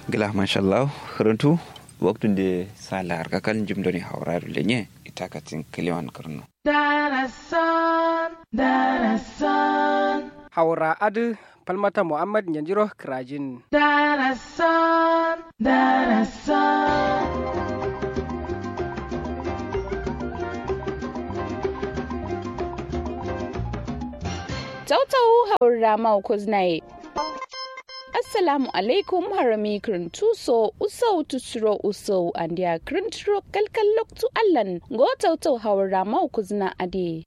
gila mashallah runtu waktun de sala arka kan jimdoni hawraru lenye itakatin kiliwan karno darasan darasan hawra adu falmata muhammad yanjiro krajin darasan darasan tautau haura mau kuznaye assalamu alaikum harami tuso usau tusuro usau andiya krintro kalkal loktu allan go tautau haura mau kuzna ade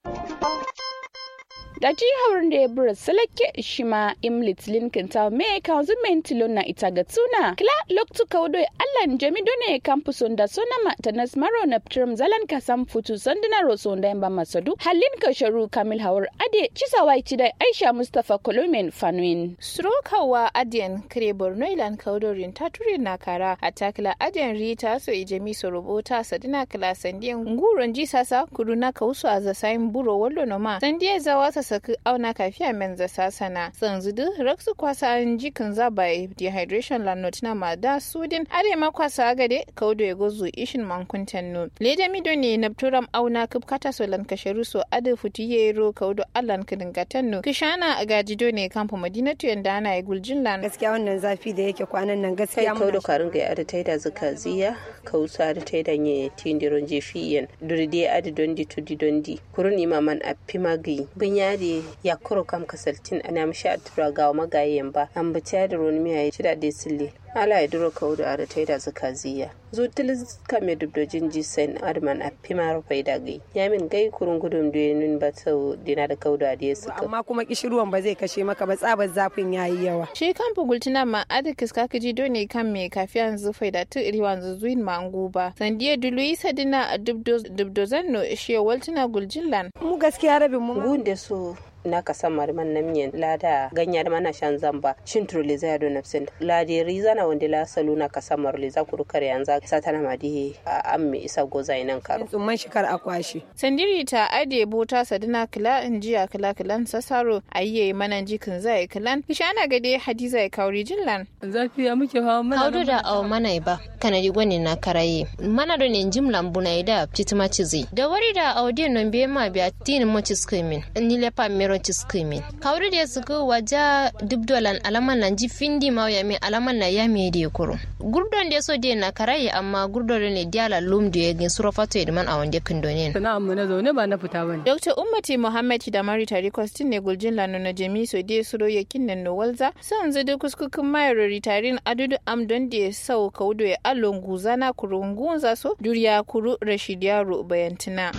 da ji haurin da ya bura salake shi ma imlit linkin ta me kanzu mentilo na ita ga tuna kila loktu kaudo allan jami done kampuson da sona ma tanas maro na ptrim zalan kasam futu sanduna roso da yamba masadu halin ka sharu kamil hawar ade cisa wai ci da aisha mustafa kolomen fanuin Strokawa Adiyan kare Borno ilan kaudorin ta ture na kara a takila Adiyan Rita so ijemi so robota sadina kala sandiyan nguron ji sasa kudu na kausu a zasayin buro wallo no ma sandiya zawa sa saki auna kafiya men za sasana sanzudu raksu kwasa an jikin zabai dehydration lanot na ma da sudin ade ma kwasa agade kaudo ya gozu ishin mankuntan no leda mido ne na turam auna kubkata so lan kasharu so ade futu yero kaudo allan kidin gatanno kishana a gajido ne kamfa madinatu yanda ana yi guljin lan gaskiya wannan zafi da yake kwanan nan kai gaskiya kaudo karin ga ada taida zuka ziya kausa da taida nye tindiron jefiyen duride adi dondi tudi dondi kurun imaman a pimagi bunyadi ya kuro kam kasaltin ana mishi a tura ga magayen ba an bi da roni miya ya ci da dai sille ala ya duro kaudo ada taida zuka ziya zutil kame dubdojin jisen adman a pimar faida gai yamin gai kurun gudun duyenin ba sau dina da kaudo a diya suka amma kuma kishiruwan ba zai kashe maka ba tsabar zafin yayi yawa shi kan fugultina ma adikis kaka ji dole kan me kafiyan zufai da tu iri wanzu zuin ma ba sandiya dulu isa dina a dubdozan no shi waltina guljin lan mu gaskiya rabin mu gunde su na ka san marman na miyan lada ganya da mana shan zamba shin turle zai do nafsin lade riza na wanda la salu na ka san marle za ku rukar yanzu satana ma di a an me isa goza nan karo tsumman shikar akwashi sandiri ta ade bota sadina kila in jiya kila kilan sasaro ayye manan jikin zai kilan kishana gade hadiza ya kauri jinlan zafi ya muke hawa mana kaudu da awa mana ba kana di gwani na karaye mana do ne jimlan buna da pitima chizi da wari da audi non be ma biya tin mo chiskimin ni le pa mero chiskimin kaudu da suku waja dubdolan alaman nan ji findi ma ya mi alaman na ya mi de kuro gurdon da so de na karaye amma gurdon ne diala lum da ya gin surafato edman a wande kindonin sana'an mu na zaune ba na fita bane Dr. Ummati Muhammad da Mari Tarikostin ne guljin lanu na jami so de suro yakin nan no walza san zudu kuskukin mayar ritarin adudu am don da sau kaudo ya allon guzana kurungun za so duriya kuru Rashid Yaro bayantina.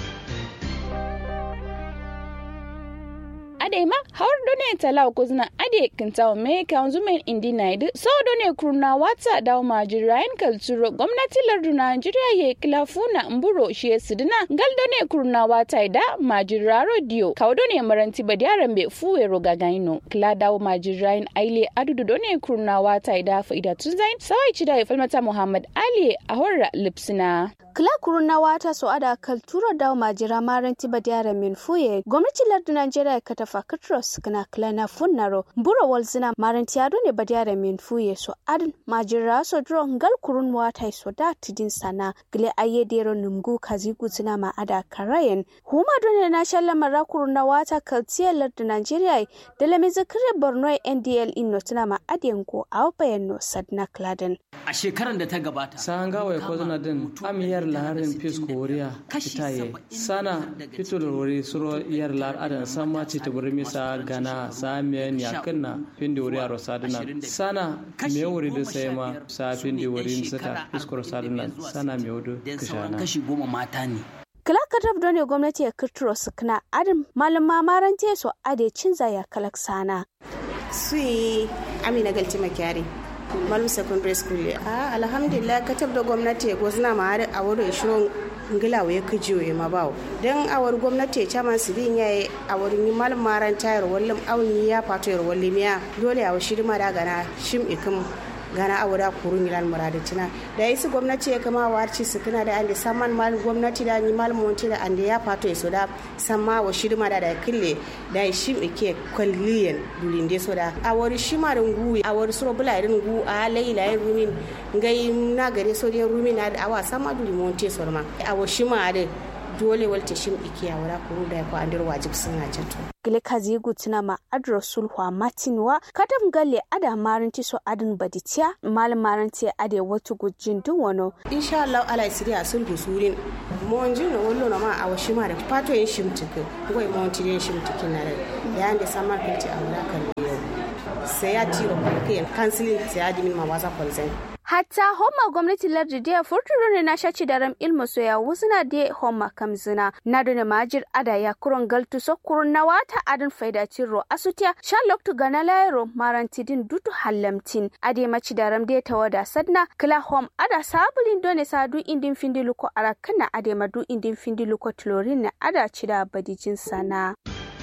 ade ma hawar done tala kuzna ade kintaw me kanzu men indi naid so done kurna wata daw majir rayan kalturo gwamnati lardu Najeriya ye kilafuna mburo shi sidina gal done kurna wata da majir raro dio kaw done maranti badiyaran be fuwe roga gaino kila daw majir rayan aile adudu done kurna wata da faida tunzain sawai cida ya falmata Muhammad Ali a horra lipsina Kila kuruna wata so ada kaltura da majira maran tiba diara min fuye gwamnati lardu Najeriya ka tafa katros kana kila na funnaro buro walzina maran tiyado ne ba diara min fuye so adin majira so dro ngal kurun wata so da tidin sana gile aye dero numgu kazi gutsina ma ada karayen huma dole na shalla mara kuruna wata kaltiya lardu Najeriya da lami zakire Borno NDL inno tuna ma adiyan ko awbayan no sadna kladen a shekarar da ta gabata san gawa ko zana din amiyar laharin fisko wuriya itaye sana fito da wuri suro yar lar adan sama ce ta buri misa gana samiyan yakinna findi wuriya rosadina sana me wuri da sai ma sa findi wuri saka fisko rosadina sana me wudu kishana kashi goma mata ne kala katab dole gwamnati ya kirtiro su kana adam malam mamaran teso ade cinza ya kalak sana sui amina galti makyari malum secondary school a alhamdulillah katab da gwamnati ya gwazna ma har a wurin shirin ngila ya kijiyo ya ma bawo dan awar gwamnati ya chama su bin yayi a wurin malum maran tayar wallim awni ya fato yar wallim ya dole a shiri ma daga na shim ikim gana a wada kurun milan muradatina da isi gwamnati ya kama warci su kana da ande saman mal gwamnati da ni mal monti da ande ya fato ya soda samma wa shirma da da kille da shi ke kwalliyan dulinde soda a wari shima da ngu a wari suro bula irin ngu a laila ya rumin ngai na gare so da rumin na da awa sama duli monti sorma a wa shima da dole walta shim ikiya wala kuru da ko andir wajib sun na jato gile kazi gutina ma adro sulhwa matinwa kadam galle ada maranti so adin baditiya mal maranti ade watu gujin dun wano insha Allah ala siriya sulhu surin mon jino wallo na ma a washi ma da pato yin shimtike goy mon ti yin shimtike na da ya ande samar kinti a wala kan yau sai ya tiro kai kansilin sai ya dimin ma wasa kwalzai hatta homa gwamnati lardi da furturo ne na shaci da ram ilmu soya wusuna da homa kamzina na dole majir ada ya kuron galtu so kurun na wata adin faida ciro asutiya shan loktu gana layro marantidin dutu hallamtin ade maci da ram da tawada sadna kila hom ada sabulin dole sadu indin findiluko arakana ade madu indin findiluko tlorin na ada cida badijin sana.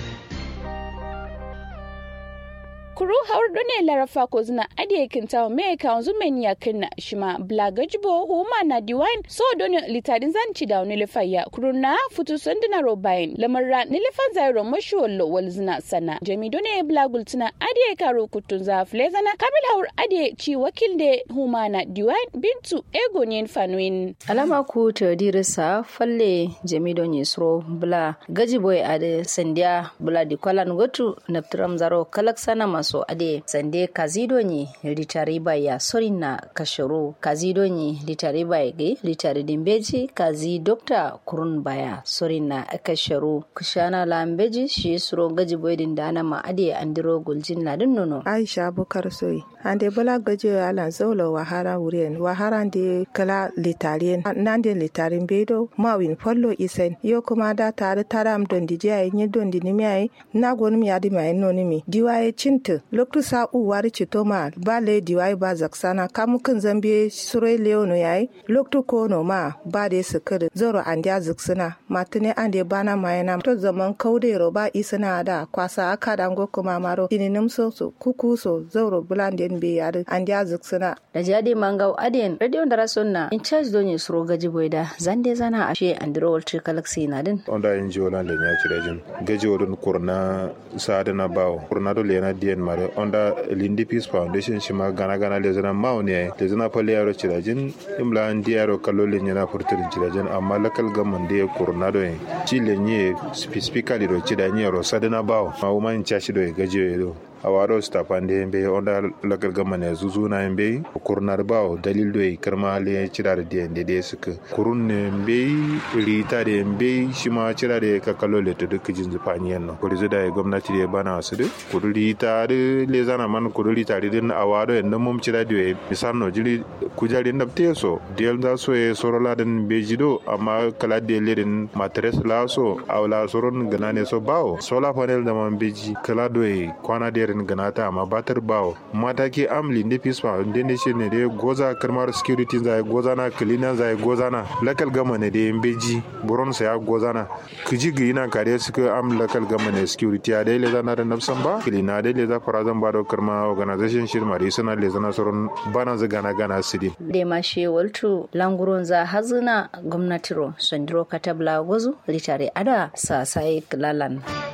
kuru har ne larafa ko zina ade kinta me ka wanzu men ya kinna shima blaga jibo huma na diwain so doni litadin zanci da wani lifaya kuru na futu sandina robain lamarra ni lifan zairo mashi wallo wal zina sana jami doni blagul tuna ade karo kutun za flezana kamil haur ade ci wakil de huma na diwain bintu ego nyen fanuin alama ku ta dirisa falle jami doni sro bla gajiboy ade sandia bla di kwalan gotu naptram zaro kalak sana masu so ade sande kazido ni litari ya sorin na kashoro kazido ni litari bai ge litari dimbeji kazi dokta kurun baya sorin na kashoro kushana lambeji shi suro gaji boydin dana ma ade andiro guljin ladin nono aisha bukar soyi ande bala gaji ala zaulo wahara wuren wahara de kala litarien nande litarin bedo mawin follo isen yo kuma da tare taram don di jai ni don di nimi ai na gon mi adi mai no nimi diwaye cinta loktu sa u wari cito ma ba le diwaye ba zaksana kamu kan zambe surai leono yayi loktu ko no ma ba de sukir zoro andia zaksana matine ande bana mayana to zaman kaude ro ba isana da kwasa aka dango kuma maro ininim so so kuku so zoro bulande be yare andia zaksana da jadi mangau aden radio da rasonna in charge don suro gaji boyda zande zana ashe andro walter galaxy na din onda in jiwa le nya chirejin gaji wodun kurna sada na bawo kurna do lena dien mare onda lindi peace foundation shima gana gana le zana mawo ne le zana pale yaro chirejin imla andi yaro kallo le nya na furtirin chirejin amma lakal gamman de kurna do en chi le nye specifically do chida nya ro sada na bawo ma uma in chashi do gaji do awaro stapande yembe onda lagal gamane zuzuna yembe kurnar bawo dalil do karma le cirare de de de suka kurun ne yembe rita de yembe shima cirare ka kallo le to duk jin zufani yanno kuri zuda ya gwamnati de bana su de kuri rita de le zana man kuri rita de din awaro en mum cira de misal no jiri kujari ndab teso del da so e sorola den bejido amma kala de le den matres la so awla soron ganane so bawo sola panel da man beji kala do e kwana de irin ganata amma batar bawo mataki amli ne fisfa inda ne shi ne da goza karmar security za goza na cleaner za goza na lakal gama ne da beji buron sa ya goza na kiji gi ina kare su ka am lakal gama ne security a dai le zana da nafsan ba cleaner dai le za fara zan ba da karma organization shi ma dai suna le zana sauran bana za gana gana su dai da ma she waltu languron za hazuna gwamnatiro sandiro katabla gozu litare ada sa sai lalan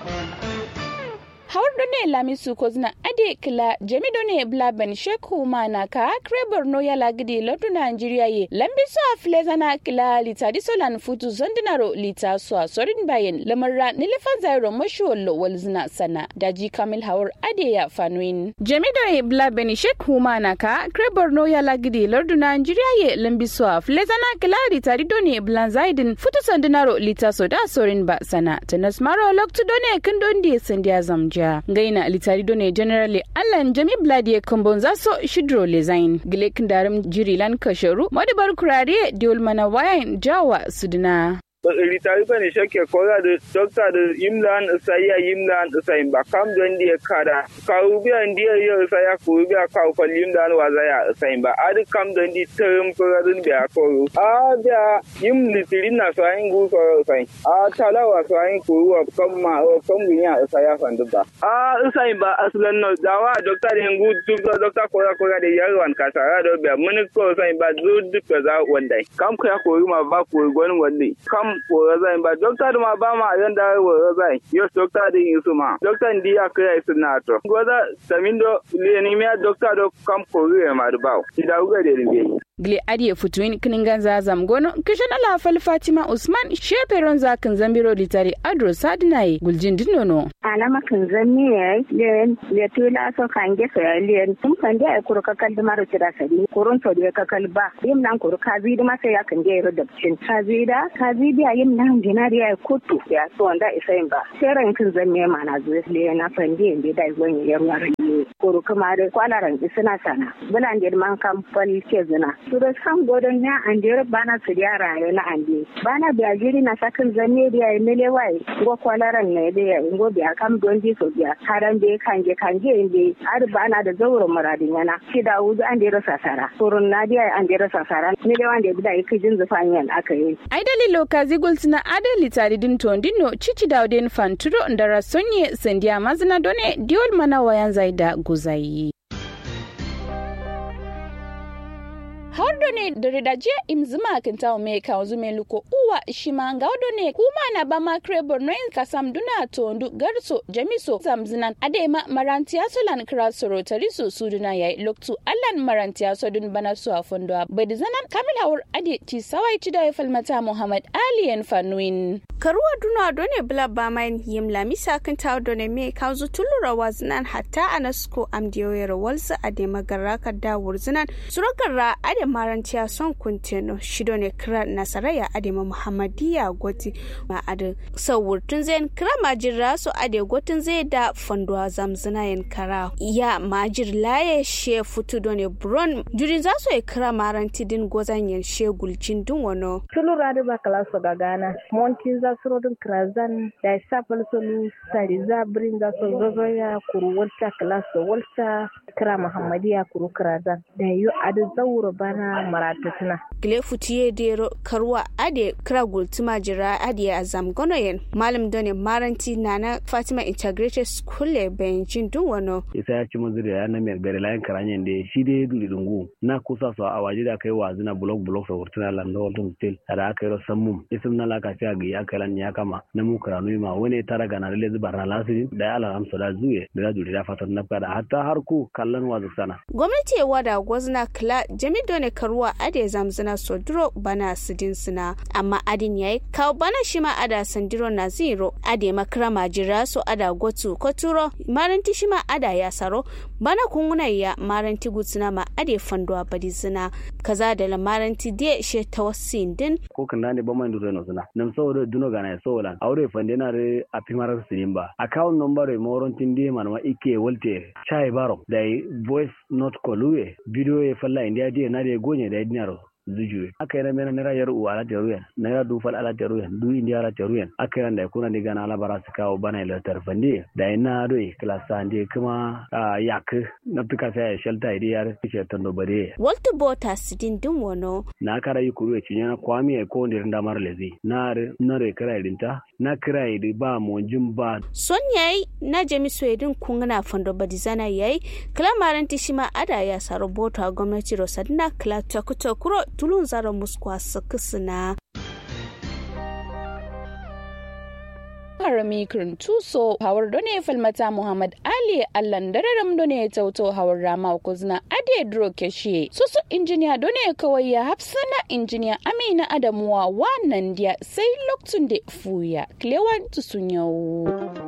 hawar ne lamisu ko zina ade kila jami ne blaben sheku mana ka kre borno ya lagidi lotu nigeria ye lambi so a flezana kila lita di solan futu zondinaro lita so a sorin bayan lamarra nilifan zairo mashuwallo wal zina sana daji kamil hawar ade ya fanuin jami ne blaben sheku mana ka kre borno ya lagidi lotu nigeria ye lambi so a flezana kila lita di done blan zaidin futu zondinaro lita so da sorin ba sana tanas maro loktu done kin dondi sandiya zamja gaina litari done generally allan jami bladi kambon zaso shidro lezain gilek darim jirilan kasharu madabar kurare diol mana wayan jawa sudina ritari ba ne shake kora da dokta da yimlan saya yimlan sai ba kam don dia kada karu biya dia ya saya ku biya ka ko yimlan wa zaya sai ba adi kam don di term kora dun biya ko a biya yim litirin na sai ngu ko sai a talawa sai ku wa kam ma kam gunya saya fandu ba a sai ba aslan no dawa dokta da ngu duk dokta kora kora da yarwan kasara da biya mun ko sai ba zu duk za wanda kam ka ya koyi ma ba koyi gwanin wanda kam kora zai ba dokta da ma ba ma yanda wora zai yo dokta da yin su ma dokta ndi ya kai su na to goza tamindo le miya dokta do kam kori ma da bawo ida uga da rimbe Gle adiye futuin kiningan zazam gono kishan ala fal Fatima Usman sheperon zakin zambiro litari adro sadinaye guljin dinono. Alama kan zanni ya len le tula so kan ge so len tum kan ge kuro kakal da maro tira sadi kurun to de kakal ba yim nan kuro kazi da masa ya kan ge ro da cin kazi da kazi da yim nan dinari ya kutu ya so wanda isain ba seran kan zanni ma na zuwa le na fande inde da wani yar yar kuro kuma da kwalaran isina sana bulan de man kan fal ke zina suro sam godon ya andere bana su yara ya na ande bana biya jiri na sakin zanne da ya mele wai go kwalaran ne da ya go biya kam don ji so biya haran be kanje kanje inde ar bana da zawro muradin yana shi da wuzu an da rasa sara surun na biya an da rasa sara ne da wanda da yake jin zufan yan aka yi ai dalilo kazi gultina adali tari din tondino cici dauden fanturo ndara sonye sendia mazina done diol mana wayan zaida guzayi hawdo ne dore da je im zuma kan tawo me ka zume luko uwa shima ga wado ne kuma na ba ma krebor no in kasam duna to ndu garso jamiso zamzinan adema marantiya solan krasoro tariso suduna yayi loktu allan marantiya sodun bana su a fondo bai zanan kamil hawur ade ti sawai ti da falmata muhammad aliyan fanuin karuwa duna done bla ba main yim lamisa kan tawo done me ka zu tulura wazinan hatta anasko amdiyoyar walsa adema garaka da wurzinan suragarra ade marantiya son kunteno shido ne kira nasaraya adema muhammadiya gwati ma ade sawurtun zain kira majir raso ade gwatin zai da fondowa zamzina yin kara ya majir laye she futu done bron jurin za su kira maranti din gozan yin she gulcin dun wano tulu radu ba kala so gagana monti za su rodun krazan da safal solu sari za brin za su zozo ya kuru walta kala so walta kira muhammadiya kuru krazan da yu adu zauro bana maratatuna. Gile futiye dero karwa ade kira gultuma jira ade a zamgonoyen malam done maranti nana Fatima Integrated School le Benjin dun wano. Isa ya ci mazuri ya na mai gari layin karanyen da shi dai duli dungu na kusa su a waje da kai wa zina blok blok sa hurtuna landa walton stil da aka yi rasan mum isim na laka fiya ga ya kai lan ya kama na mu karanu ma wani tara ga na lalle zubar na lasirin da ya alhamsa da zuwe da ya duri da fatan na kada hatta har ku kallon wazu sana. Gwamnati ya wada gwazna kila jami done karuwa ade zamzina sodro bana sidin sina amma adin yayi kawo bana shi ma ada sandiro na zero ade makara majira so ada gotu koturo maranti shi ma ada ya saro bana kunguna ya maranti gutsina ma ade fandwa badi zina kaza da la maranti de she tawassin din ko kan ne ba man duro no suna nam so do duno gana so lan aure fande na re a pimara sidin ba account number e moron tindi man ma ike wolte chai baro dai voice note kolue video e falla india die na de gonye da dinaro zujuwe aka yana mena naira yar uwa ala teruyen naira dufal ala teruyen du indi ala teruyen aka yana da kuna diga na ala bara su kawo bana ila tarfandi da ina do klasa ande kuma yak na tuka sai shelta idi yar ce tando bare walter bota sidin din wono na kara yi kuru ci yana kwami e ko ndir ndamar lezi na na re kara idinta na kira idi ba mo ba son yayi na jami swedin kungana fando badizana yayi klamaran tishima ada ya saro bota gwamnati rosadina kla takuto kuro tulun zara muskwa sakisina harami tuso hawar done falmata muhammad ali allan dararam done tauto hawar rama kuzna ade dro keshe susu injiniya done kawai ya hafsana injiniya amina adamuwa wannan dia sai loktun da fuya klewan tusun yau